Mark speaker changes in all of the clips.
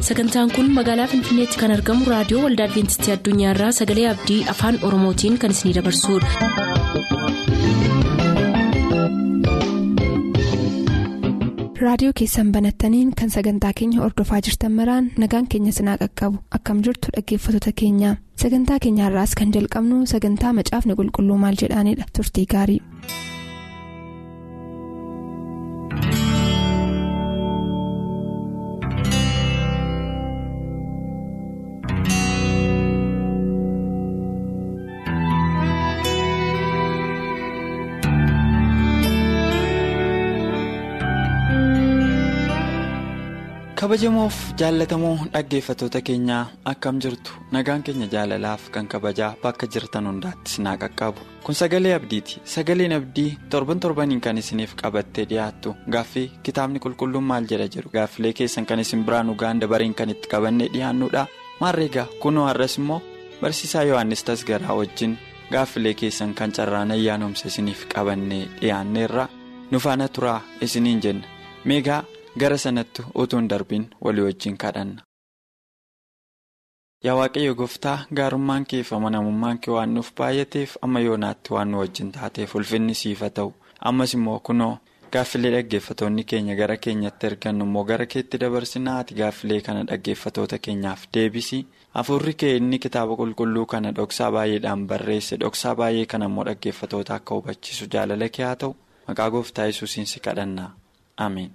Speaker 1: sagantaan kun magaalaa finfinneetti kan argamu raadiyoo waldaa adventistii addunyaarraa sagalee abdii afaan oromootiin kan isinidabarsudha.
Speaker 2: raadiyoo keessan banattaniin kan sagantaa keenya ordofaa jirtan maraan nagaan keenya sinaa qaqqabu akkam jirtu dhaggeeffattoota keenya sagantaa keenyaarraas kan jalqabnu sagantaa macaafni qulqulluu maal jedhaanidha turtii gaarii.
Speaker 3: kabajamoof jaallatamoo dhaggeeffattoota keenyaa akkam jirtu nagaan keenya jaalalaaf kan kabajaa bakka jirtan hundaatti sinaa qaqqabu kun sagalee abdiiti sagaleen abdii torban torbaniin kan isiniif qabattee dhiyaattu gaaffii kitaabni qulqulluun maal jedha jedhu gaaffilee keessan kan isin biraan ugaan dabariin kan itti qabannee dhiyaannuudha maarreegaa kunoo har'as immoo barsiisaa yohannis tasgaraa wajjin gaaffilee keessan kan carraan ayyaanumsa isiniif qabannee dhiyaanneerra nu faana turaa isiniin jenna meegaa. gara sanatti utuu hin darbiin walii wajjin kadhanna. Yaa Waaqayyo gooftaa gaarummaan kee fi amanamummaan kee waan nuuf baay'ateef amma yoonaatti waan nu wajjin taateef ulfinni siif haa ta'u ammas immoo kunoo gaaffilee dhaggeeffatoonni keenya gara keenyatti ergannu immoo gara keetti dabarsinaa ati gaaffilee kana dhaggeeffatoota keenyaaf deebisi hafuurri kee inni kitaaba qulqulluu kana dhoksaa baay'eedhaan barreesse dhoksaa baay'ee kana immoo dhaggeeffatoota akka hubachiisu jaalala kee haa ta'u maqaa gooftaa yesuusiin si kadhanna ameen.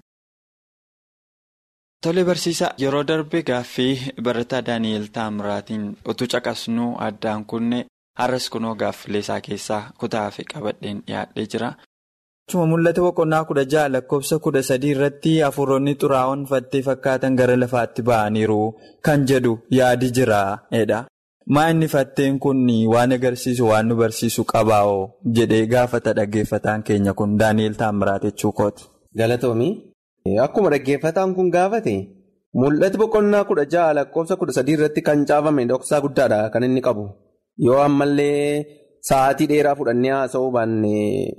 Speaker 3: Tole barsiisaa yeroo darbe gaaffii barataa Daani'eel Taamiraatiin utuu caqasnuu addaan kunne har'as kunoo gaaffilee isaa keessaa kutaa fi qabadheen dhiyaadhee jira. Akkuma mul'ata boqonnaa kudha ja'a lakkoofsa kudha sadii irratti hafuuronni xuraa'oon fattee fakkaatan gara lafaatti ba'aniiru kan jedhu yaadi jira. Maa inni fatteen kun waan agarsiisu waan nu barsiisu qabaa'oo jedhee gaafata dhaggeeffataan keenya kun Daani'eel Taamiraat jechuu kooti.
Speaker 4: Galatoomi. Akkuma dhaggeeffataan kun gaafate mul'ati boqonnaa kudha ja'a lakkoofsa kudha sadii irratti kan caafame dhoksaa guddaadha kan inni qabu. Yoo ammallee sa'aatii dheeraa fudhannee haasa'uu baanne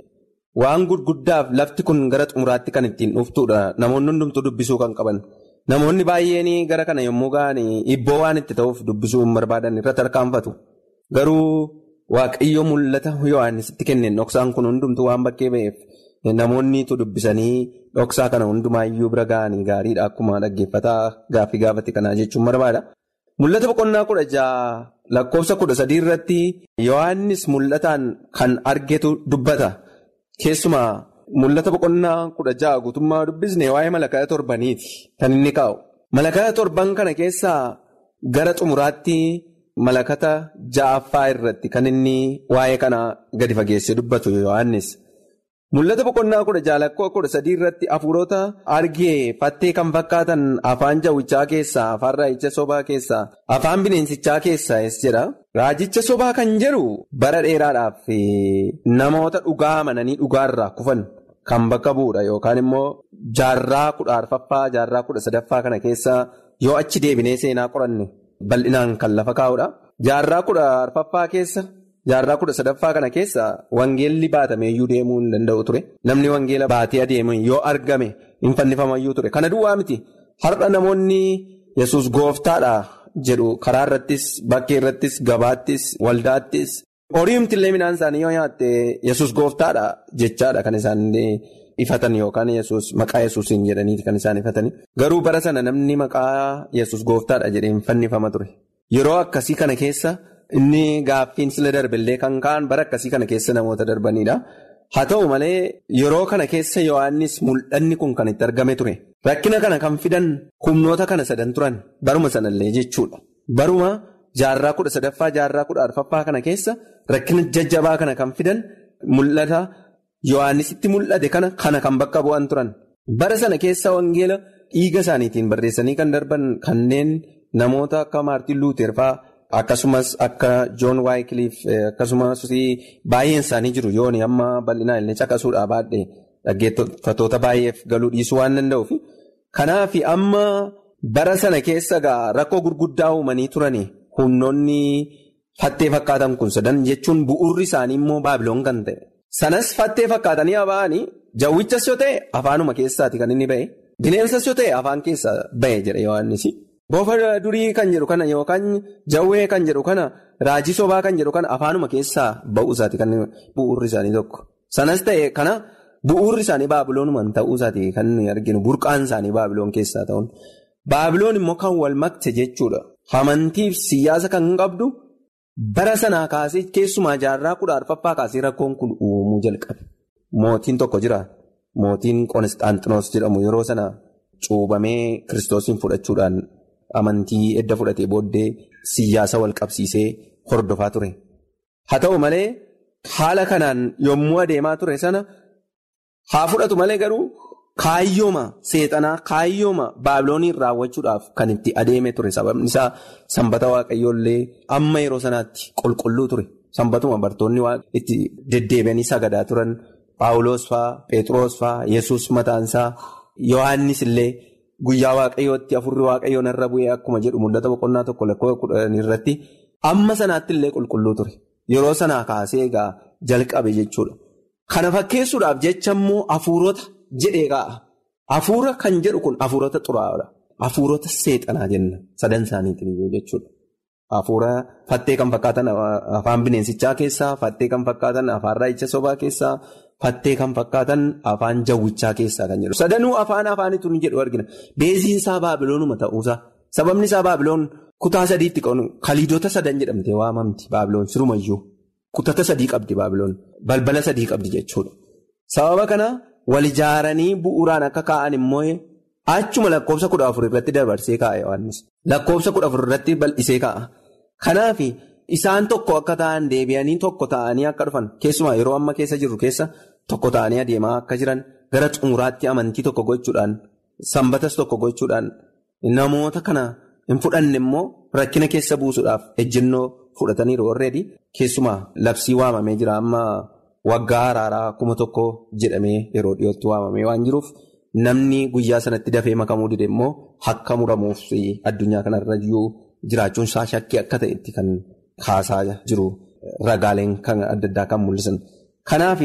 Speaker 4: waan gurguddaaf lafti kun gara xumuraatti kan ittiin dhuftudha. Namoonni hundumtuu dubbisuu kan qaban. Namoonni baay'een gara kana yommuu ga'an ibboo waan itti ta'uuf dubbisuu hin barbaadan irratti harkaanfatu. Garuu waaqayyo mul'ata Yohaannisitti kenneen dhoksaan kun hundumtuu waan bakkee ba'eef. Namoonniitu dubbisanii dhoksaa kana hundumaayyuu bira ga'anii gaariidha akkuma dhaggeeffataa gaaffii gaafate kanaa jechuun barbaada. Mul'ata boqonnaa kudha ja'a lakkoofsa kudha sadii irratti Yohaannis mul'ataan kan argetu dubbata. Keessumaa mul'ata boqonnaa kudha ja'a guutummaa dubbisne waa'ee malakata torbaniiti kan inni kaa'u. Malakata torban kana keessaa gara xumuraatti malakata ja'affaa irratti kan inni waa'ee kana gadi fageessee dubbatu Yohaannis. Mul'ata boqonnaa kudha ja'a lakkoofsa kudha sadii irratti hafuurota argee fattee kan fakkaatan afaan jawwichaa keessaa afaan raajicha sobaa keessaa afaan bineensichaa keessaa es jedha. Raajicha sobaa kan jedhu bara dheeraadhaaf namoota dhugaa amananii dhugaarraa kufan kan bakka bu'udha yookaan immoo jaarraa kudha arfaffaa jaarraa kudha sadaffaa kana keessa yoo achi deebinee seenaa qoranne bal'inaan kan lafa kaa'udha. Jaarraa kudha arfaffaa keessa. Jaarraa kudha sadaffaa kana keessa wangeelli baatameeyyuu deemuu hin danda'u ture. Namni wangeela baatee adeemu yoo argame hin fannifamayyuu ture. Kana duwwaa miti. Har'a namoonni yesus gooftaadha jedhu karaa irrattis, bakkee irrattis, gabaattis, waldaattis. Horiimtillee midhaan isaanii yoo nyaatte yesus gooftaadha jechaadha kan isaan ifatan yookaan yesus maqaa yesuusiin jedhaniiti kan isaan ifatani. Garuu bara sana namni maqaa yesus gooftaadha jedhee hin fannifama ture. Yeroo akkasii kana keessa. Inni gaaffiin sila darbillee kan ka'an bara akkasii kana keessa namoota darbanidha. Haa ta'u malee yeroo kana keessa Yohaannis mul'anni kun kan itti argame ture. Rakkina kana kan fidan humnoota kana sadan turan baruma sanallee jechuudha. Baruma jaarraa kudha sadaffaa jaarraa kudha arfaffaa kana keessa rakkina jajjabaa kana kan fidan mul'ata Yohaannisitti mul'ate kana kana kan bakka bu'an turan. Bara sana keessa wangeela dhiiga isaaniitiin barreessanii kan darban kanneen namoota akka Maartiin Luuter fa'aa. Akkasumas akka Joon Waayikiliif akkasumas baay'een isaanii jiru yoon amma bal'inaan illee caqasuudhaa baadhee dhaggeeffattoota baay'eef galuu dhiisuu waan danda'uuf. Kanaaf amma bara sana keessa rakkoo gurguddaa uumanii turani humnoonni fattee fakkaatan kun sadan jechuun bu'uurri isaanii immoo baabiloon kan ta'e. Sanas fattee fakkaatanii ba'anii jawwichas yoo ta'e afaanuma keessaati kan inni ba'e bineensas yoo ta'e afaan keessaa ba'e jedhe Yohaannis. Bofa durii kan jedhu kana yookaan jawwee kan jedhu kana raajii sobaa kan jedhu kana afaanuma keessaa ba'uu isaati kan bu'uurri isaanii tokko. Sanas ta'e kana bu'uurri isaanii baabiloonumaan ta'uu isaati kan nuyi arginu burqaan isaanii baabiloon keessaa ta'uun. Baabiloon immoo kan wal makte jechuudha. Amantiif siyaasa kan qabdu bara sanaa kaasee keessumaa jaarraa kudha arfaffaa kaasee rakkoon kun uumuu jalqabe. Mootiin tokko jira. Mootiin Qonisxaanxinoos jedhamu yeroo sana cuubamee kiristoosiin fudhachuudhaan amantii edda fudhatee booddee siyaasa wal qabsiisee hordofaa ture. Haa ta'u malee haala kanaan yommuu adeemaa ture sana haa fudhatu malee garuu kaayyooma seexanaa kaayyooma baabilooniin raawwachuudhaaf kan itti adeeme ture. Sababni isaa sanbata waaqayyoollee amma yeroo sanaatti qulqulluu ture. Sanbatuma bartoonni itti deddeebi'anii sagadaa turan. Paawuloos fa'aa, Pheexroos fa'aa, Yesuus mataansaa, Yohaannis illee guyyaa waaqayyootti afurri waaqayyoon irra bu'ee akkuma jedhu mul'ata boqonnaa tokko lakkoo kudhanii irratti amma sanaatti illee qulqulluu ture. Yeroo sanaa kaasee egaa jalqabe jechuudha. Kana fakkeessuudhaaf jecha immoo hafuurota jedhee kaa'a. Hafuura kan jedhu kun hafuurota xuraa'aadha. Hafuurota seexanaa jenna. Sadan isaaniitiin iyyuu jechuudha. Hafuura fattee kan fakkaatan afaan bineensichaa keessaa, fattee kan fakkaatan afaan raayicha sobaa keessaa, fattee kan fakkaatan afaan jawwichaa keessaa kan jedhu. Sadanuu afaan afaanitu ni jedhu argina. Beeziin isaa baabiloonuma ta'uusaa. Sababni isaa baabiloon kutaa sadiitti qabu kaliidota sadan jedhamtee waamamti baabiloon sirumayyuu. Kutata sadii qabdi baabiloon. Balbala sadii qabdi jechuudha. Sababa kana wal ijaaranii bu'uuraan akka kaa'an immoo achuma lakkoofsa kudha afur irratti dabarsee kaa'a Yohaannis. Lakkoofsa kudha afur irratti bal'isee kaa'a. Kanaaf isaan tokko akka ta'an deebi'anii tokko ta'anii akka dhufan keessumaa yeroo amma keessa jirru keessa tokko ta'anii adeemaa akka jiran gara xumuraatti amantii tokko gochuudhaan sanbatas tokko gochuudhaan namoota kana hin fudhanne immoo rakkina keessa buusuudhaaf ejjennoo fudhataniiru warreedii keessumaa labsii waamamee jira amma waggaa araaraa kuma tokko jedhamee yeroo dhiyootti waamamee waan jiruuf. Namni guyyaa sanatti dafee makamuu dide immoo akka muramuuf addunyaa kanarra iyyuu jiraachuun isaa shakkii akka ta'etti kan kaasaa jiru ragaaleen kan adda addaa kan mul'isan. Kanaaf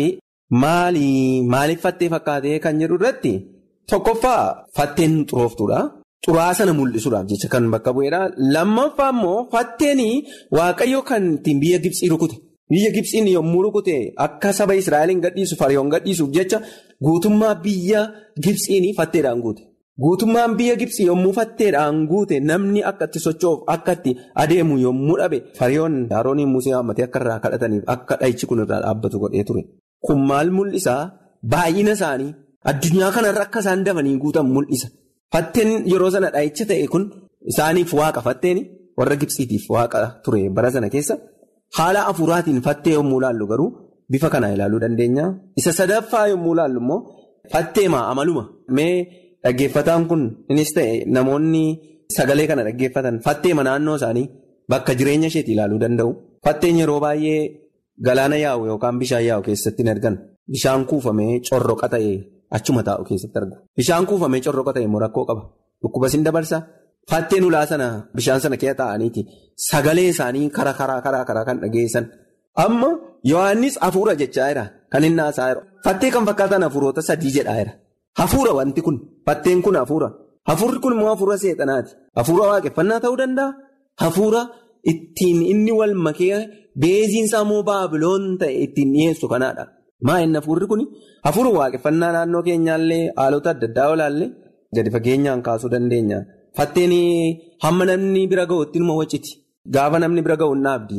Speaker 4: maaliif fattee fakkaatee kan jedhu irratti tokkoffaa fatteen xurooftuudha. Xuraa sana mul'isuudhaaf jecha kan bakka bu'eedha. Lammaffaa immoo fatteen waaqayyo kan ittiin biyya Gibsii rukute. Biyya Gibsiin yommuu rukute akka saba Israa'eliin gadhiisu fariyoon gadhiisuuf jecha guutummaa biyya Gibsiin fatteedhaan guute. Guutummaan biyya Gibsii yommuu fatteedhaan guute namni akka itti socho'uuf akka itti adeemu yommuu dhabe fariyoon Arooniin Musee hammatee akka irraa kadhataniif akka dhahichi kun irraa dhaabbatu godhee ture. Kun maal mul'isaa? Baay'ina isaanii addunyaa kanarra akka isaan dafanii guutan mul'isa. Fatteen yeroo sana dhahicha ta'e kun isaaniif waaqa fatteen warra Gibsiitiif waaqa ture bara sana keessa. Haala hafuuraatiin fattee yommuu ilaallu garuu bifa kana ilaaluu dandeenya. Isa sadaffaa yommuu ilaallu immoo fatteemaa amaluma. Mee dhaggeeffataan kun innis ta'e namoonni sagalee kana dhaggeeffatan fatteema naannoo isaanii bakka jireenya isheetti ilaaluu danda'u. Fatteen yeroo baay'ee galaana yaa'u yookaan bishaan yaa'u keessatti hin argan. Bishaan kuufamee corroqa ta'e achuma taa'u keessatti argu. Bishaan kuufamee corroqa ta'e immoo rakkoo qaba. Dhukkuba sin dabarsa. Fatteen ulaa sana bishaan sana keessa taa'aniiti sagalee isaanii karaa karaa karaa karaa kan dhageessan amma Yohaannis hafuura jechaa jira kan inni haasaa jiru. Fattee kan fakkaatan hafuurota sadii jedhaa jira. Hafuura wanti kun fatteen kun hafuura. Hafuurri kun immoo hafuura seexanaati. Hafuura waaqeffannaa ta'uu danda'a. Hafuura ittiin inni wal makee beeziinsaa immoo baabiloon ta'e ittiin dhiyeessu kanaadha. Maa inni hafuurri kun hafuura waaqeffannaa naannoo keenyaallee haalota adda addaa olaallee gadi fageenyaan kaasuu dandeenya. Fatteen hamma namni bira ga'utti nama wacciti. Gaafa namni bira ga'u hin abdi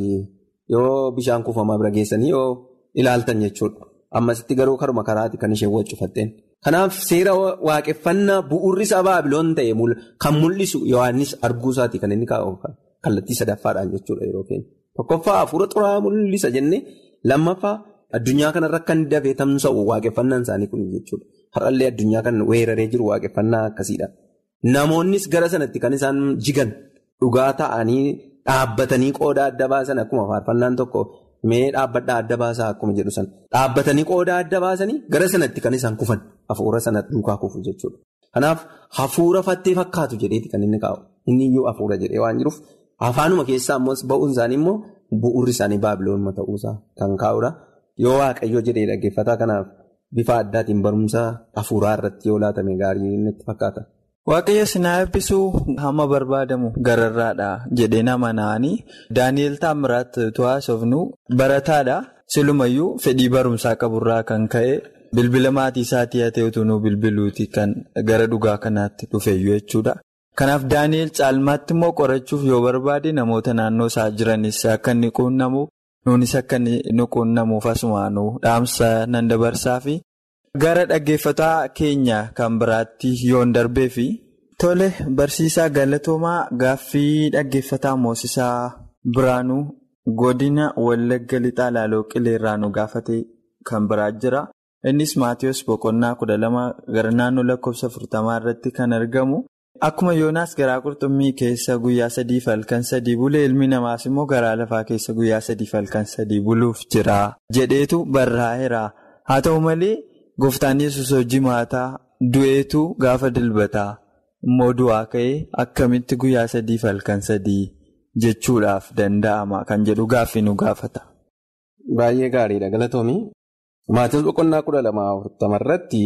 Speaker 4: yoo bishaan kuufamaa bira geessanii yoo ilaaltan jechuudha. Ammasitti garuu karuma karaati kan isheen waccu fatteen. Kanaaf seera waaqeffannaa bu'uurri isaa baabiloon ta'e kan mul'isu Yohaannis arguu isaati kan inni kaa'u kallattii sadaffaadhaan jechuudha yeroo keenya. Tokkoffaa hafuura xuraa'aa mul'isa jennee lammaffaa addunyaa kanarra kan dafee tamsa'u waaqeffannaan isaanii kun jechuudha. Har'allee addunyaa kan weeraree jiru waaqeffannaa akkasiidha. Namoonnis gara sanatti kan isaan jigan dhugaa ta'anii dhaabbatanii qooda adda baasan akkuma faarfannaan tokko mee dhaabbadhaa adda baasaa akkuma jedhu sana dhaabbatanii qooda adda baasanii gara sanatti kan isaan kufan hafuura sana duukaa kufu jechuudha. Kanaaf hafuura fattee fakkaatu jedheeti kan inni kaa'u inni iyyuu hafuura jedhee waan jiruuf afaanuma keessaa ammoo ba'uun isaanii immoo bu'uurri isaanii baabiloonuma ta'uusaa kan kaa'udha. Yoo waaqayyoo jedhee dhaggeeffataa kanaaf bifa addaatiin barumsa hafuuraa irratti yoo laatame gaarii natti fakkaata.
Speaker 3: Waaqayyo sinaa eebbisuu hamma barbaadamu gararraadha jedhee nama na'anii Daani'eel Taamiraat Tuwaasofnu barataadha. Silumayyuu fedhii barumsaa qaburraa kan ka'e bilbila maatii isaatii haa ta'utu nu bilbiluuti kan gara dhugaa kanaatti dhufeeyyu jechuudha. Kanaaf Daani'eel caalmaatti immoo qorachuuf yoo barbaade namoota naannoo isaa jiranis akka inni quunnamu nuunis akka inni quunnamuuf asumaanuu dhaamsa nan dabarsaa fi gara dhaggeeffataa keenya kan biraatti yoon darbee fi tole barsiisaa galatoomaa gaaffii dhaggeeffataa moosisaa biraanuu. Godina Wallagga Lixaa Laaloo Qileerraa nu gaafate kan biraa jira. Innis Maatiyus Boqonnaa kudha lama gara naannoo lakkoofsa afurtamaa irratti kan argamu. Akkuma Yoonaas garaa qurxummii keessa guyyaa sadii fi halkan sadii bulee ilmi namaas immoo garaa lafaa keessa guyyaa sadii fi halkan sadii buluuf jira. Jedheetu barraa'eera. Haa ta'u malee gooftaan yesus hojii maataa du'eetu gaafa dilbataa immoo du'aa ka'ee akkamitti guyyaa sadii fi halkan sadii. Jechuudhaaf danda'ama kan jedhu gaaffii nu gaafata.
Speaker 4: Baay'ee gaariidha galatoomii. Maatiyus boqonnaa kudha lama afurtama irratti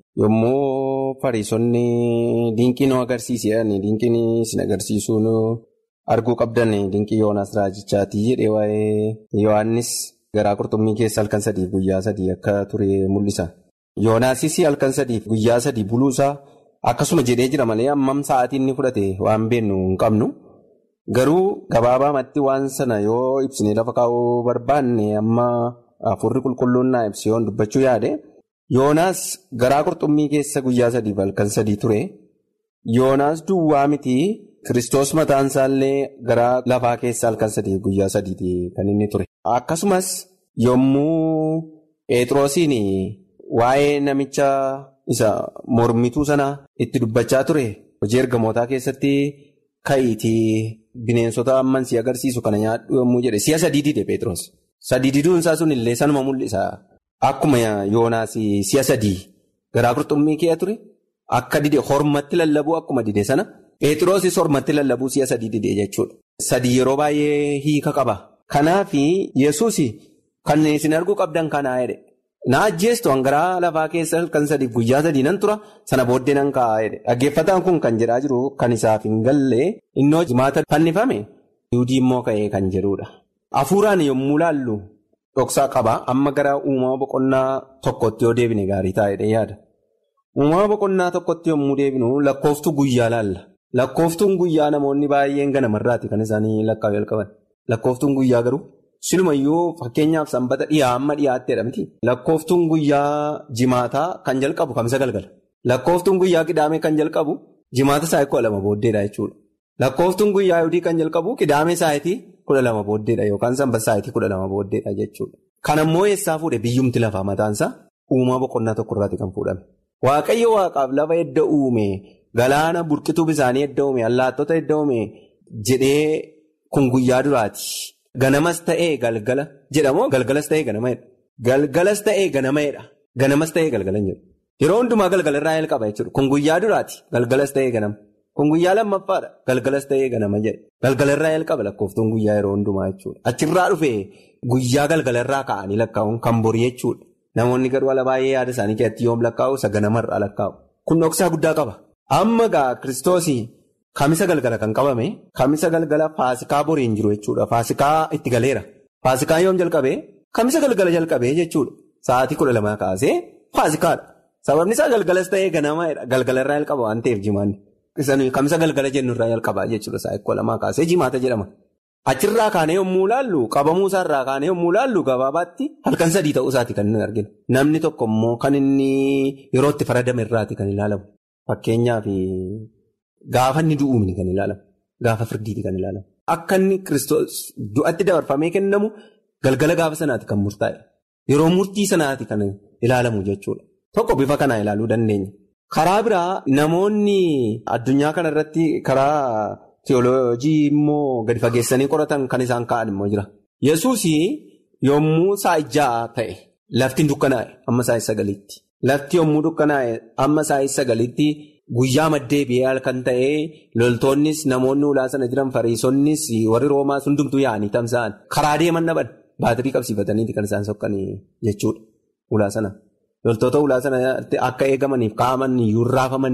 Speaker 4: yommuu fariisonni dinqii nu agarsiisan dinqiin isin agarsiisuun arguu qabdan dinqii Yoonaas Raajichaatii jedhee waa'ee Yohaannis garaa qurxummii keessa halkan sadiif guyyaa sadii akka ture mul'isa. Yoonaasis halkan sadiif guyyaa sadii buluusaa akkasuma jedhee jira malee hammam sa'aatii inni fudhate waan beeknu hin qabnu. Garuu gabaabaamatti waan sana yoo ibsinee lafa kaa'uu barbaanne amma afurri qulqulluun naa ibsi yoon dubbachuu yaade Yoonaas garaa qurxummii keessa guyyaa sadiif halkan sadii ture. Yoonaas duwwaa miti Kiristoos mataan isaallee garaa lafaa keessa halkan sadiif guyyaa sadiiti kan inni ture. Akkasumas yommuu Pheexroosiin waa'ee namicha isa mormituu sana itti dubbachaa ture hojii ergamootaa keessatti ka'iitii. Bineensota amman si agarsiisu kana nyaadhu yommuu jedhe si'a sadii dide Pheexroos. Sadii diduun isaa sun illee sanuma mul'isa. Akkuma Yoonaas si'a sadii garaa qurxummii kee ture akka dide hormatti lallabuu akkuma dide sana Pheexroosis hormatti lallabuu si'a sadii dide jechuudha. Sadii yeroo baay'ee hiika qaba. Kanaaf Yesuus kan isin arguu qabdan kanaa jedhe. Na ajjeestu hangaraa lafaa keessa halkan sadiif guyyaa sadii nan tura sana booddee nan kaa'aa jedhe. Dhaggeeffataan kun kan jedhaa jiru kan isaaf hin galle innoo jimaata fannifame yuudii immoo ka'ee kan jedhudha. Hafuuraan yommuu laallu dhoksaa qaba amma gara uumama boqonnaa tokkotti yoo deebine gaarii taa'edha yaada. Uumama boqonnaa tokkotti yommuu deebinu lakkooftuu guyyaa laalla. Lakkooftuun guyyaa namoonni baay'een ganamarraati kan isaanii lakkaa'u jalqaban. Lakkooftuun guyyaa garuu. Silumayyuu fakkeenyaaf sanbata dhiyaa amma dhiyaatteedha miti. Lakkooftuun guyyaa jimaataa kan jalqabu kamisa galgala. Lakkooftuun guyyaa qidaamee kan jalqabu jimaata sa'aatii kudha lama booddeedha jechuudha. Lakkooftuun guyyaa yudii kan jalqabu qidaamee sa'aatii kudha lama booddeedha yookaan sanbata sa'aatii kudha lama booddeedha jechuudha. Kan ammoo eessaa fuudhe biyyumti lafaa mataansaa uumama boqonnaa tokkorraati kan fuudhame. Waaqayyo waaqaaf lafa edda uume galaana burqituu bisaanii edda uume allaattota edda uume jedhee kun guyyaa duraati. Ganamas ta'ee galgala jedhamoo galgalas ta'ee ganamadha. Galgalas ta'ee ganamadha. Ganamas ta'ee galgala jedhu. Yeroo hundumaa galgala irraa jalqaba jechuudha. Kun guyyaa duraati. Galgalas ta'ee ganama. Kun guyyaa lammaffaadha. Galgalas ta'ee ganama jedha. Galgala irraa jalqaba lakkooftuun guyyaa yeroo hundumaa jechuudha. Achirraa dhufee guyyaa galgala irraa ka'anii lakkaa'uun kan borii jechuudha. Namoonni garuu ala baay'ee yaada isaanii keessatti yoom lakkaa'u isa ganamarraa lakkaa'u. Kun dhoksaa guddaa qaba. Amma gaa kiristoosii. Kamisa galgala kan qabame kamisa galgala faasikaa boriin jiru jechuudha. Faasikaa itti galeera. Faasikaa yoom jalqabee kamisa galgala jalqabee jechuudha. Sa'aatii kudha lamaa kaasee faasikaadha. Sababni isaa galgalas ta'ee ganamadha. Galgala irraa jalqaba waan ta'eef jimaanni. Kamisa galgala jennu irraa jalqabaa jechuudha. Sa'aatii kudha lamaa kaasee jimaata jedhama. Achirraa kaanee yommuu laallu qabamuu isaarraa kaanee yommuu laallu gabaabaatti halkan sadii ta'uu isaati kan inni arginu. Namni tokko immoo kan inni yeroo itti faradame irraati kan ilaalamu. Fakkeenyaaf. Gaafa inni du'uumni kan ilaalamu. Gaafa firdiiti kan ilaalamu. Akka inni kiristoos du'atti dabarfamee kennamu galgala gaafa sanaati kan murtaa'e. Yeroo murtii sanaati kan ilaalamu jechuudha. Tokko bifa kanaa ilaaluu dandeenya. Karaa biraa namoonni addunyaa kanarratti karaa teoloojii immoo gadi fageessanii qoratan kan isaan ka'an immoo jira. Yesuus yommuu saa'ijaa ta'e lafti dukkanaa'e amma saa'is sagaliitti. Lafti yommuu dukkanaa'e amma saa'is sagaliitti. Guyyaa maddee biyya halkan ta'ee loltoonnis namoonni ulaa sana jiran fariisonnis warri roomaas hundumtuu yaa'anii tamsa'an karaa deeman dhaban baatirii qabsiifataniiti kan isaan sokkanii jechuudha ulaa sana. Loltoota ulaa sanatti akka eegamaniif kaa'aman iyyuu raafamanii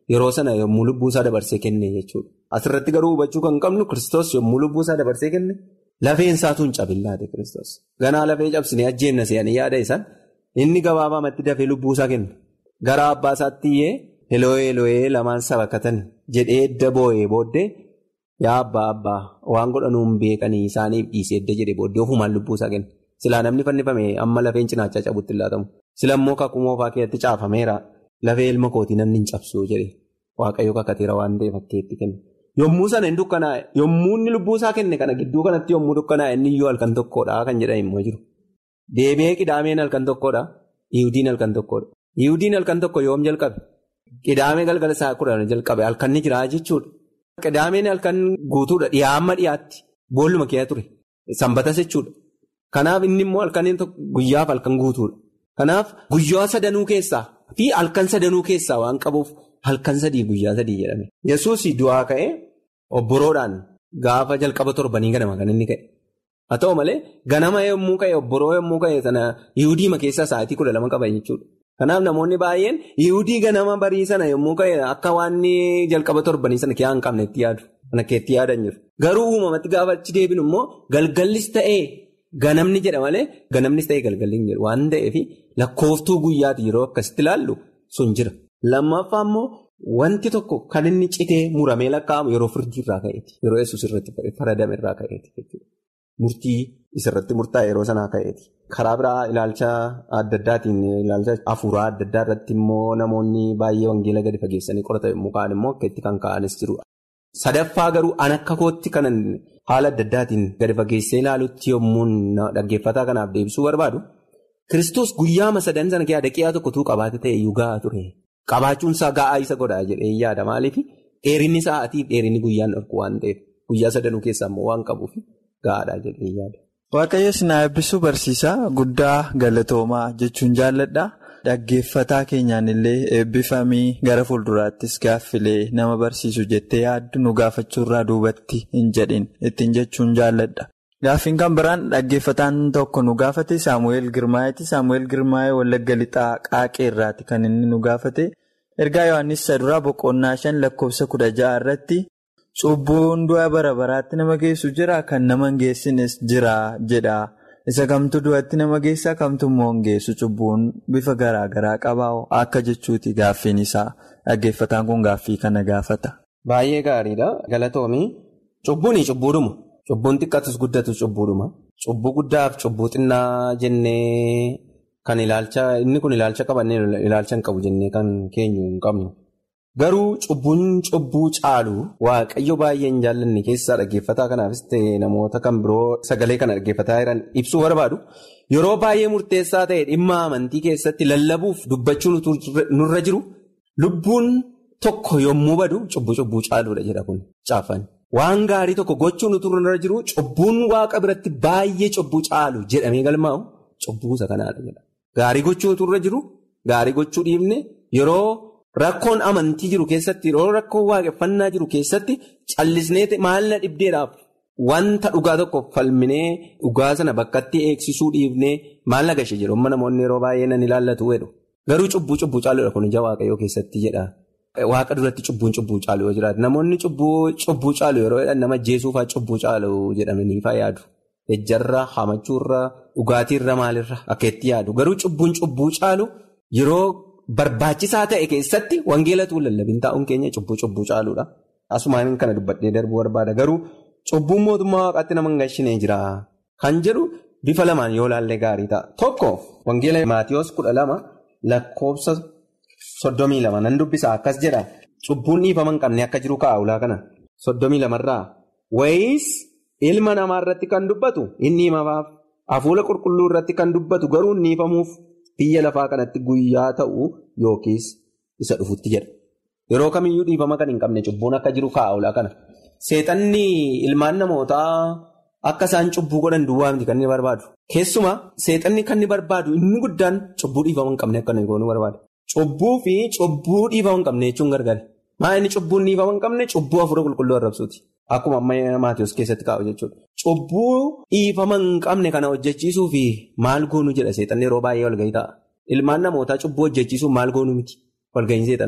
Speaker 4: yeroo sana yommuu lubbuusaa dabarsee kenne jechuudha. Asirratti garuu hubachuu kan qabnu Kiristoos yommuu lubbuusaa dabarsee kenne lafeen isaatu hin cabillaate Kiristoos. Ganaa lafee cabsinee ajjeenna se'anii yaada isaan inni gabaabaamatti dafee lubbuusaa kenna. Gara abbaa isaatti iyyee Eloo'ee Eloo'ee lamaan sabakatan jedhee edda boo'ee booddee yaa abbaa abbaa waan godhanuun beekanii isaaniif dhiisee edda jedhee booddee ofumaan lubbuusaa kenna. Silaa namni fannifame amma lafeen cinaachaa cabutti laatamu. Sila immoo kakuu moofaa keessatti caafameera. Lafee ilma kootii namni hin cabsuu jedhe waaqayyo kakateera waan ta'eef fakkeetti kenna. Yommuu sana hin dukkanaa'e yommuu inni lubbuusaa kenne kana gidduu kanatti yommuu dukkanaa'e inni iyyuu halkan tokkodha kan jedhan immoo jiru. Deebi'ee qidaameen halkan tokkodha. Ihudiin halkan tokkodha. Ihudiin halkan tokko yoom jalqabe? Qidaamee galgala isaa kudhan jalqabe halkan ni jira jechuudha. Qidaameen halkan guutuudha dhiyaa amma dhiyaatti boolluma keessa ture. Sanbatas jechuudha. Kanaaf inni immoo halkan guyyaaf halkan guutuudha. Kanaaf guyyaa sadanuu keessaa fi halkan sadanuu keessaa waan qabuuf halkan sadii guyyaa sadii jedhame. Yesuus du'aa ka'ee obboroodhaan gaafa jalqaba torbanii ganama kan inni ka'e. Haa ta'u malee ganama yommuu ka'e obboroo yommuu ka'e sana Yihudiima keessaa sa'aatii kudha lama qaba jechuudha. Kanaaf namoonni baay'een Yihudii ganama barii sana yommuu ka'e akka waan jalqaba torbanii sana kiyaa hin qabne itti yaadu. Kana keetti yaadan jiru. Garuu uumamatti gaafa achi deebinu immoo galgallis ta'ee. Ganamni jedha malee ganamnis ta'ee galgalli hin jedhu waan ta'eef lakkooftuu guyyaati yeroo akkasitti ilaallu sun jira. Lammaffaa immoo wanti tokko kan inni citee muramee lakkaa'amu yeroo firdii irraa ka'eeti. Yeroo yesuus irratti faradame irraa ka'eeti jechuudha. Murtii isirratti murtaa'e yeroo sanaa ka'eeti. Karaa biraa ilaalcha adda addaatiin ilaalcha hafuuraa adda addaa irratti immoo namoonni baay'ee wangeela gadi fageessanii qoratan yommuu ka'an immoo akka itti kan ka'anis jiru. Sadaffaa garuu an akka kootti kanan haala adda addaatiin gadi fageessee ilaalutti yommuu dhaggeeffataa kanaaf deebisuu barbaadu Kiristoos guyyaama sadan sana keessaa daqiiqaa tokkotuu qabaate ta'e iyyuu gahaa ture. Qabaachuun isaa gahaa isa godhaa jedhee yaada maaliif dheerinni sa'aatiif dheerinni guyyaan dhorku waan ta'eef guyyaa sadanuu keessaa immoo waan qabuuf gahaadha jedhee yaada.
Speaker 3: Waaqayyo sinaa eebbisuu barsiisaa guddaa galatoomaa jechuun jaalladha. Dhaggeeffataa keenyaan illee eebbifamii gara fuulduraattis gaaffilee nama barsiisu jettee yaaddu nu gaafachuurraa duubatti hin jedhin ittiin jechuun jaalladha. Gaaffiin kan biraan dhaggeeffataan tokko nu gaafate Saamu'eel Girmaayeeti. Saamu'eel Girmaayee Wallagga Lixaa Qaaqee irraati kan inni nu gaafate. Ergaa Yohaannis Saduraa Boqonnaa shan lakkoofsa kudha ja'a irratti cubbuun du'a bara baraatti nama geessu jira kan nama hin geessines jira jedha. Isa kamtu du'atti nama geessaa kamtu immoo hin geessu cubbuun bifa garaa garaa qabaa akka jechuuti gaaffiin isaa dhaggeeffataan kun gaaffii kana gaafata.
Speaker 4: Baay'ee gaariidha. Galatoomii cubbuuni cubbuudhuma. Cubbuun xiqqaatus guddatus cubbuudhuma. Cubbuu guddaaf cubbuu xinnaa jennee kan ilaalcha inni kun ilaalcha qabannee ilaalcha hin qabu jennee kan keenyu hin qabnu. Garuu cubbuun cubbuu caalu waaqayyo baay'ee hin jaallanne keessaa dhaggeeffataa kanaafis ta'e namoota kan biroo sagalee kana dhaggeeffataa jiran ibsuu barbaadu. Yeroo baay'ee murteessaa ta'e dhimma amantii keessatti lallabuuf dubbachuun nurra jiru lubbuun tokko yommuu badu cubbuu cubbuu caaluudha jedha kun caafan. Waan gaarii tokko gochuun utuu nurra jiru cubbuun waaqa biratti baay'ee cubbuu caalu jedhamee galmaa'u cubbuu isa kanaadha jedha. Gaarii gochuu utuu nurra jiru gaarii gochuu dhiibne yeroo. Rakkoon amantii jiru keessatti yeroo rakkoon waaqeffannaa jiru keessatti callisnee maalla dhibdeedhaaf wanta dhugaa tokko falminee dhugaa sana bakkatti eegsisuu dhiibnee maalla gashe jedhu amma namoonni yeroo baay'ee nan ilaallatu jedhu. Garuu cubbuu cubbuu caaluudha kun ija waaqayyoo keessatti jedha. Waaqa duratti cubbuun cubbuu caalu yoo jiraate namoonni cubbuu caalu yeroo jedhan nama ajjeesuufaa cubbuu caalu jedhamaniifaa yaadu. Ejjarra hamachuurra dhugaatiirra maalirra akka itti yaadu garuu cubbuun cubbuu caalu yeroo. Barbaachisaa ta'e keessatti wangeelatu lallabin taa'uun keenya cubbuu cubbuu caaluudha. Asumaan kana dubbadhee darbuu barbaada. Garuu cubbuun mootummaa waaqaatti nama hin gashinee jira. Kan jedhu bifa lamaan yoo laallee gaarii ta'a. Tokko wangeela Maatiyoos kudha lama lakkoofsa soddomii lama nan dubbisa akkas jedha. Cubbuun dhiifama hin qabne akka jiru kaa'ulaa kana. Soddomii lamarraa. Wayiis ilma namaa irratti kan dubbatu inni himamaaf. Hafuura qulqulluu irratti kan dubbatu garuu inni dhiifamuuf. Biyya lafaa kanatti guyyaa ta'u yookiis isa dhufutti jedha. Yeroo kamiyyuu dhiifama kan hin qabne cubbuun akka jiru kaa'ulaa kana. Seexanni ilmaan namootaa akka isaan cubbuu godhan duwwaa miti kan inni barbaadu. Keessumaa seexanni kan inni barbaadu inni guddaan cubbuu dhiifama hin qabne akka inni goonuu barbaada. Cubbuu fi cubbuu dhiifama hin qabne jechuun gargari. Maa inni cubbuun dhiifama hin qabne cubbuu hafuura qulqulluu arrabsuuti. Akkuma amma Maatiyoos keessatti kaa'u jechuudha. Cubbuu dhiifama hin qabne kana hojjechiisuu fi maal goonuu jedha seexanni yeroo baay'ee walgahii ta'a. Ilmaan namootaa cubbuu hojjechiisuuf maal goonuu miti walgahiin seexana.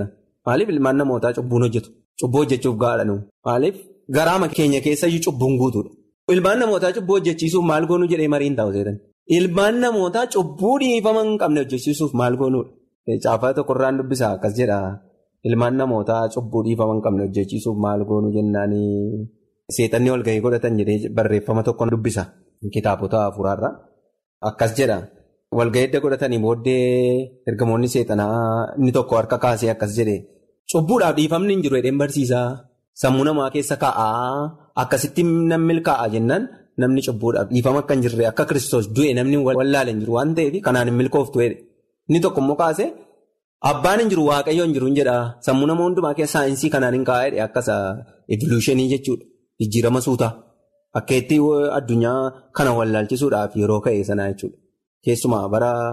Speaker 4: Maaliif ilmaan namootaa cubbuun hojjetu? Cubbuu hojjechuuf gahaadha nuyi. Maaliif garaama keenya keessayyuu cubbuun guutuudha. Ilmaan namootaa cubbuu hojjechiisuuf maal goonuu jedhee mariin taa'u seetan. Ilmaan namootaa cubbuu dhiifama hin qabne hojjechiisuuf maal goonuudha? Caafaa tokkorraan dubbisaa akkas jedha. Ilmaan namootaa cubbuu dhiifama hin qabne hojjechiisuuf maal goonuu jennaanii seexanni walgahii godhatan jedhee barreeffama tokko dubbisa. Kitaabota afuraarra. Akkas jedha. Walgahii edda godhatanii booddee ergamoonni seexanaa inni tokko harka kaasee akkas jedhe. Cubbuudhaaf dhiifamni hin jiru jedheen barsiisaa. Sammuu namaa keessa kaa'aa. Akkasitti namni milkaa'aa jennaan namni cubbuudhaaf dhiifama akka hin jirre akka kiristoos du'e namni wallaalee hin jiru waan ta'eef kanaan hin milkooftu jedhe. Inni tokko immoo kaasee. Abbaan hin jiru waaqayyo hin jiru hin jedha sammuu nama hundumaa keessa saayinsii kanaan hin kaa'edha akkasa evolutionii jechuudha jijjiirama suutaa akka itti addunyaa kana wallaalchisuudhaaf yeroo ka'e sanaa jechuudha keessumaa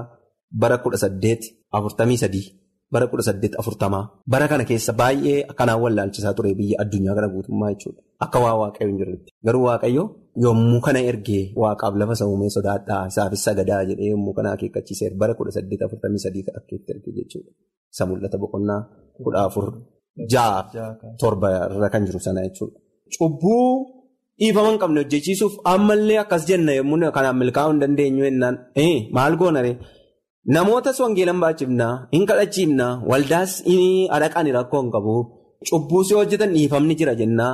Speaker 4: bara kudha saddeet afurtamii sadii bara kudha saddeet afurtamaa bara kana keessa baay'ee kanaan wallaalchisaa ture biyya addunyaa kana guutummaa jechuudha akka waa waaqayyo hin jirretti garuu waaqayyo yommuu kana ergee waaqaaf lafa sammuu sodaadhaa isaafis sagadaa jedhee yommuu kana akeekkachiiseef bara kudha saddeet afurtamii sadii akka itti erge jechuudha. Isa mul'ata boqonnaa kudha afur ja'a torba irra kan jiru sana jechuudha. Cubbuu dhiifama hin qabne hojjechiisuuf ammallee akkas jenna yommuu kanaan milkaa'uu hin dandeenyu jennaan maal goonare namootas wangeelan baachifnaa hin kadhachiifnaa waldaas adaqaan rakkoo hin qabu cubbuu si hojjetan dhiifamni jira jennaa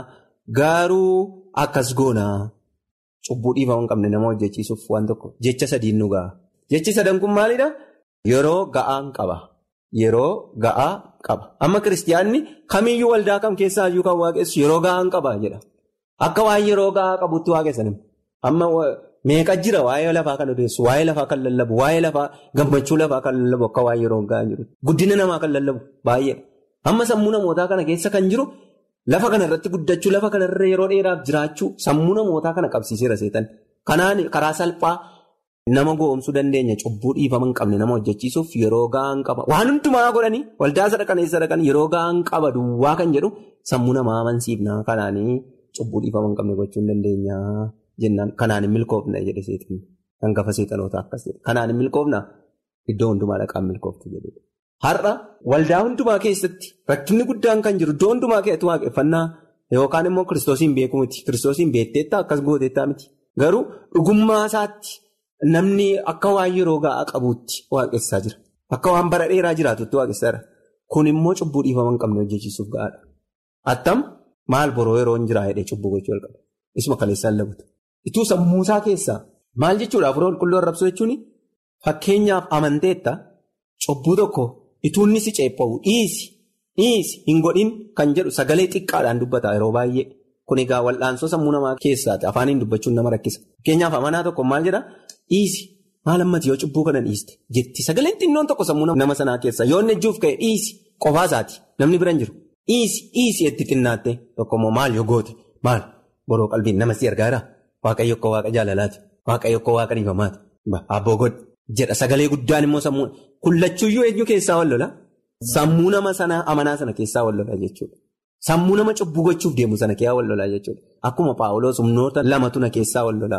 Speaker 4: garuu akkas goonaa. Cubbuu dhiifama hin qabne nama hojjechiisuuf waan tokko jecha sadiin nu ga'a. Jechi sadan kun maalidhaa? Yeroo ga'aan qaba. Yeroo ga'aa qaba. Amma kiristiyaanni kamiyyuu waldaa kam keessaa iyyuu kan waaqessu yeroo ga'aan qaba jedha. Akka waan yeroo ga'aa qabutti waaqessan. Amma meeqa jira waa'ee lafaa kan odeessu, waa'ee lafaa kan lallabu, waa'ee lafaa gammachuu lafaa kan lallabu akka waan yeroo ga'aa jiru. Guddina namaa kan lallabu baay'ee. Amma sammuu namootaa kana keessa kan jiru. Lafa kanarratti guddachuu lafa kanarra yeroo dheeraaf jiraachuu sammuu namootaa kana qabsiiseera seetan. Kanaan karaa salphaa nama goomsuu dandeenya cubbuu dhiifama hin qabne nama hojjechiisuuf yeroo ga'aan qaba. Waan hundumaa godhanii waldaa sadaqanii sadaqanii yeroo ga'aan qaba duwwaa kan jedhu sammuu namaa amansiifnaa kanaanii cubbuu dhiifama hin qabne gochuu hin dandeenya jennaan kanaan hin milkoofna jedhe seetan. Hangafa seexanoota akkas jedhe. Kanaan hin milkoofna iddoo hundumaa dhaqaan milkooftu jedhudha. Har'a waldaa hundumaa keessatti rakkinni guddaan kan jiru iddoo hundumaa keessatti waaqeffannaa yookaan immoo kiristoosiin beeku miti. Kiristoosiin beekteettaa akkas gooteettaa miti. Garuu dhugummaa isaatti namni akka waan yeroo ga'aa qabuutti waaqessaa jira. Akka waan bara dheeraa jiraatutti waaqessaa jira. Kun immoo cubbuu dhiifama hin qabne hojjechiisuuf ga'aadha. Attam maal boroo yeroo hin jiraa jedhee cubbuu gochuu jalqaba. Isuma kaleessaan labutu. Ituu sammuusaa keessaa maal jechuudha afurii qulqulluu arrabsuu jechuun fakkeenyaaf amanteetta cubbuu tokko. Ituunni si ceepha'u dhiisi dhiisi hin godhin kan jedhu sagalee xiqqaadhaan dubbata yeroo baay'ee kun egaa wal'aansoo sammuu namaa keessaati afaaniin dubbachuun nama rakkisa. Fakkeenyaaf amanaa tokko maal jedhaa dhiisi maal ammati yoo cubbuu kana dhiiste jetti sagaleen xinnoon tokko sammuu nama sanaa keessa yoo inni ejjuuf ka'e dhiisi qofaasaati namni bira hin jiru dhiisi dhiisi itti xinnaatte tokkommoo maal yoo goote maal boroo qalbiin nama si gargaara waaqayyo akka waaqa jaalalaati waaqayyo akka waaqa dhiifamaati abboo godhe jedha sagalee guddaan immoo sammuu. Kullachuuyyuu eenyu keessaa wal lola? Sammuu nama sana amanaa sana keessaa wal lola jechuudha. Sammuu nama cubbuu gochuuf deemu sana keessaa wal lola jechuudha. Akkuma Paawuloos humnoota lamatu na keessaa wal lola.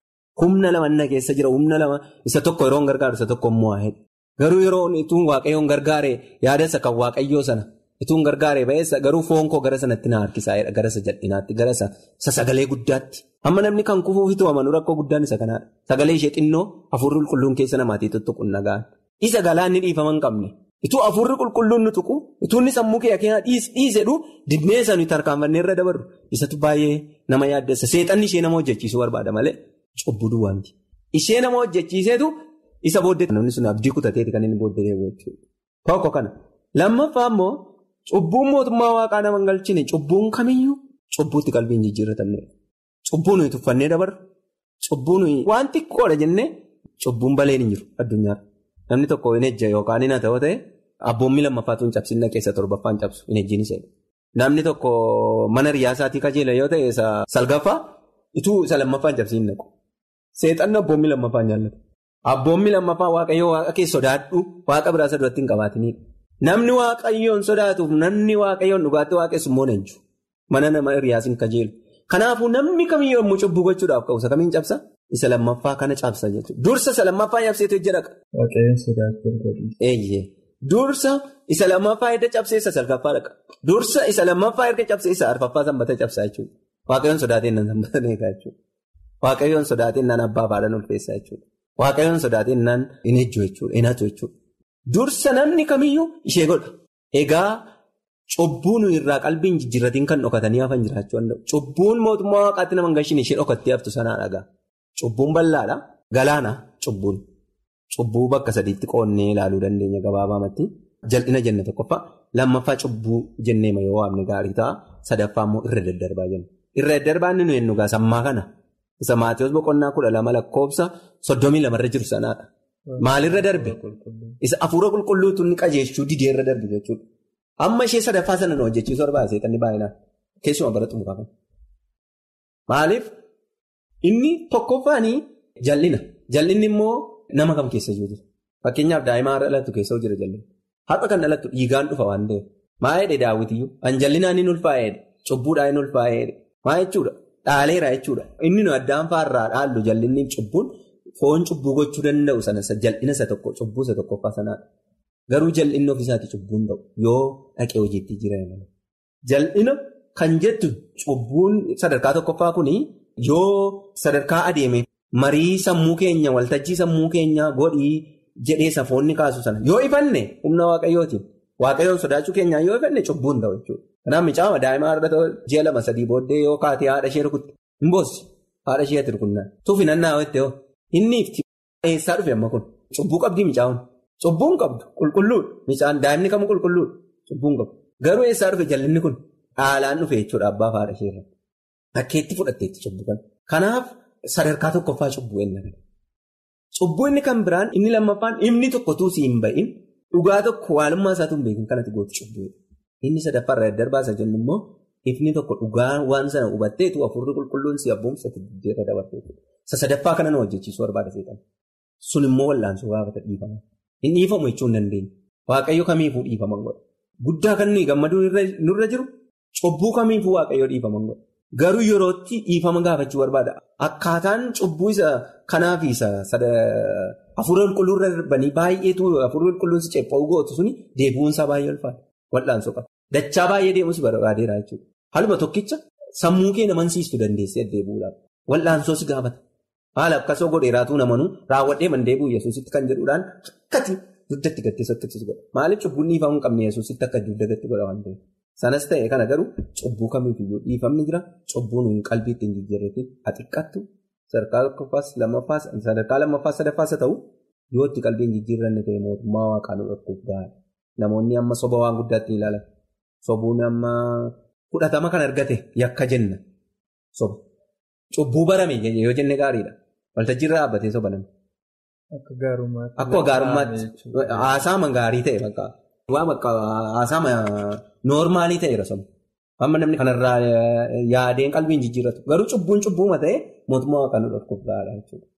Speaker 4: Humna lama na keessa jira humna lama isa tokko yeroo hin gargaaru isa tokko immoo waa'eedha. Garuu yeroo ituun waaqayyoon gargaare yaadasa kan waaqayyoo sana ituun gargaare ba'eessa garuu foon koo gara sanatti na harkisaa'edha gara isa jal'inaatti gara isa sagalee guddaatti. Amma namni kan kufuufitu amanu rakkoo guddaan isa kanaadha. Sagalee ishee xinnoo hafuurri qulqulluun keessa namaatii tuttuquun nagaan. Isa galaanni dhiifama hin qabne. Ituu hafuurri qulqulluun nu tuqu, ituu inni sammuu kee keenyaa dhiisedhu dibnee isa nuyi tarkaanfannee irra dabarru. Isatu baay'ee nama yaaddessa. Seexanni ishee nama hojjechiisuu barbaada malee cubbuu duwwaanti. Ishee nama hojjechiiseetu isa booddee namni sun abdii kutateeti kan inni booddee deemu jechuudha. Tokko kana. Lammaffaa immoo cubbuun mootummaa waaqaa nama hin galchine cubbuun kamiyyuu cubbuutti qalbiin jijjiirratamneedha. Cubbuu nuyi tuffannee dabarru. Cubbuu nuyi waan xiqqoodha jennee cubbuun baleen hin jiru addunyaarra. Namni tokko hin ejja yookaan hin ta'u ta'e abboommi lammaffaatu hin cabsinna keessa torbaffaan cabsu hin ejjiin isa Namni tokko mana riyaasaatii kajeela yoo ta'e salgaffaa ituu isa lammaffaan cabsiin naqu. Seexanni abboommi lammaffaan jaallatu. Abboommi lammaffaa waaqayyoo waaqa keessa sodaadhu waaqa biraa isa duratti hin qabaatinidha. Namni waaqayyoon sodaatuuf namni waaqayyoon dhugaatti waaqessu immoo ejju. Mana nama riyaasiin kajeelu. Kanaafuu namni kamiyyuu yommuu cubbuu gochuudhaaf ka'u isa kamiin cabsa? Isa lammaffaa kana cabsa jechuudha. Dursa isa lammaffaa cabseetu ijja dhaqa.
Speaker 3: Waaqayyoon sodaachuu
Speaker 4: Eeyyee. Dursa isa lammaffaa erga cabsee isa salgaffaa dhaqa. Dursa isa lammaffaa erga cabsee isa arfaffaa sanbata cabsaa jechuudha. Waaqayyoon sodaateen nan sanbata eegaa jechuudha. Waaqayyoon sodaateen nan abbaa faadhaan ulfeessaa jechuudha. Waaqayyoon sodaateen nan hin ejju jechuudha. Hin hatu jechuudha. Dursa namni kamiyyuu ishee godha. Egaa cubbuun irraa qalbiin jijjiirratiin kan dhokatanii hafan jiraachuu danda'u. Cubbuun mootummaa waaqaatti nama hin gashiin ishee dhokattee haftu sanaa dhagaa. Cubbuun bal'aadha. Galaana cubbuun. Cubbuu bakka sadiitti qoonnee ilaaluu dandeenya gabaabaamatti. Jal'ina jenna tokkoffaa. Lammaffaa cubbuu jenneema yoo waamne gaarii ta'a. Sadaffaa immoo irra daddarbaa jenna. Irra daddarbaa inni nuyi nugaa sammaa kana. Isa Maatiyoos boqonnaa kudha lama lakkoofsa soddomii lamarra jiru sanaadha. Maalirra darbe? Isa hafuura qulqulluutu inni qajeelchuu didee irra darbe jechuudha. Amma ishee sadaffaa sana nu hojjechiisuu barbaada seexanni baay'inaan. Keessumaa bara xumuraa kana. Maaliif? Inni tokkoffaanii jal'ina. Jal'inni immoo nama kam keessa jiru? Fakkeenyaaf daa'imaa dhalattu keessa jira jal'inni. Haqa kan dhalattu dhiigaan dhufa waan ta'eef. Maa jedhe daawwitiyyuu? An jal'inaan hin ulfaa'edha. Cubbuudhaan hin ulfaa'edha. Maa jechuudha? Dhaaleera jechuudha. Inni nu addaan faarraa dhaallu jal'inni cubbuun foon cubbuu gochuu danda'u sana jal'ina isa tokko cubbuu isa tokkoffaa sanaadha. Garuu jal'inni ofiisaati cubbuun ta'u yoo dhaqee hojiitti jiran. Jal'ina kan jettu cubbuun sadarkaa tokkoffaa kuni yoo sadarkaa adeeme marii sammuu keenya waltajjii sammuu keenya godhii jedhee safoonni kaasu sana yoo ifanne humna waaqayyootiin waaqayyoon sodaachuu keenyaan yoo ifanne cubbuun ta'u jechuudha. Kanaaf micaama daa'imaa haadha ji'a lama sadii booddee yoo kaatee haadha ishee rukutte hin boossi haadha ishee ati rukunnaan tuufi nannaa jettee hoo inni ifti eessaa dhufe amma kun cubbuu qabdii micaa'uun cubbuun qabdu qulqulluudha micaan daa'imni kamuu qulqulluudha cubbuun qabdu garuu eessaa dhufe jallinni kun haalaan dhufe jechuudha abbaaf haadha ishee irratti bakkeetti fudhatteetti cubbuu kana kanaaf sadarkaa tokkoffaa cubbuu eenna cubbuu inni kan biraan inni lammaffaan inni tokkotuu si hin ba'in dhugaa tokko waalummaa isaatu hin beekin kanatti gootu cubbuudha. Inni sadaffaarra daddarbaasa jennu immoo ifni tokko dhugaa waan sana hubatteetu hafuurri qulqulluun si abboomsatti diddeerra dabarteetu. Isa sadaffaa kana nu hojjechiisuu barbaada seetan. Sun immoo wallaansoo gaafata dhiifama. Hin dhiifamu jechuu hin dandeenye. Waaqayyo kamiifuu dhiifaman godha. Guddaa kan nuyi gammaduu nurra jiru cubbuu kamiifuu waaqayyo dhiifaman godha. Garuu yerootti dhiifama gaafachuu barbaada. Akkaataan cubbuu isa kanaaf isa hafuura qulqulluurra darbanii baay'eetu hafuurri qulqulluun si cepha'uu gootu suni deebi'uunsaa baay'ee ulfaata. Wal'aansoo qaba. Dachaa baay'ee deemus barbaadeera jechuudha. Haluma tokkicha sammuu kee namansiistuu dandeessee deebi'uudhaaf. Wal'aansoo si gaafata. Haala akkasoo godheeraatuu namanuu raawwadhee man deebi'u yesuusitti kan jedhuudhaan akkati dugdatti gattee sottisiisu godha. Maaliif cubbuun dhiifamuu hin qabne yesuusitti akka dugda gatti godha waan ta'eef. Sanas ta'e kana garuu cubbuu kamiifiyyuu dhiifamni jira. Cubbuun hin qalbiitti hin jijjiirreetiin haa xiqqaattu. Sadarkaa tokkoffaas lammaffaas sadarkaa lammaffaas sadaffaas haa ta'u yoo itti qalbiin jijjiirranne ta'e mootummaa waaqaan dhorkuuf gahaa. Namoonni amma soba waan guddaatti ilaalan. Sobuun amma fudhatama kan argate yakka jenna. Soba. Cubbuu barame yoo jenne gaariidha. Waltajjiirra dhaabbatee soba namni.
Speaker 3: Akka gaarummaatti.
Speaker 4: Akka gaarummaatti. Haasaama gaarii ta'e bakka. Waan akka haasaama noormaalii ta'eera soba. Amma namni kanarraa yaadeen qalbiin jijjiirratu. Garuu cubbuun cubbuuma ta'e mootummaa waaqaan dhorkuuf gahaadha jechuudha.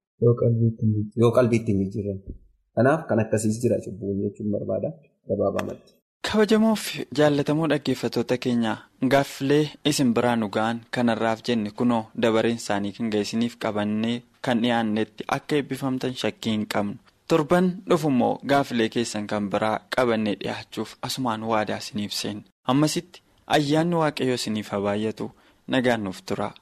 Speaker 4: Yoo qalbiitti hin jijjiirranne. Kanaaf kan akkasiis jira cubbuun jechuun barbaada gabaabamatti.
Speaker 3: Kabajamoof jaallatamoo dhaggeeffattoota keenya gaaffilee isin biraan dhugaan kanarraaf jenne kunoo dabareen isaanii kan ga'isiniif qabannee kan dhiyaannetti akka eebbifamtan shakkii hin qabnu. Torban dhufummoo gaaffilee keessan kan biraa qabannee dhiyaachuuf asumaan waadaa isiniif seenna. Ammasitti ayyaanni waaqayyoo isiniif haa baay'atu nagaan nuuf tura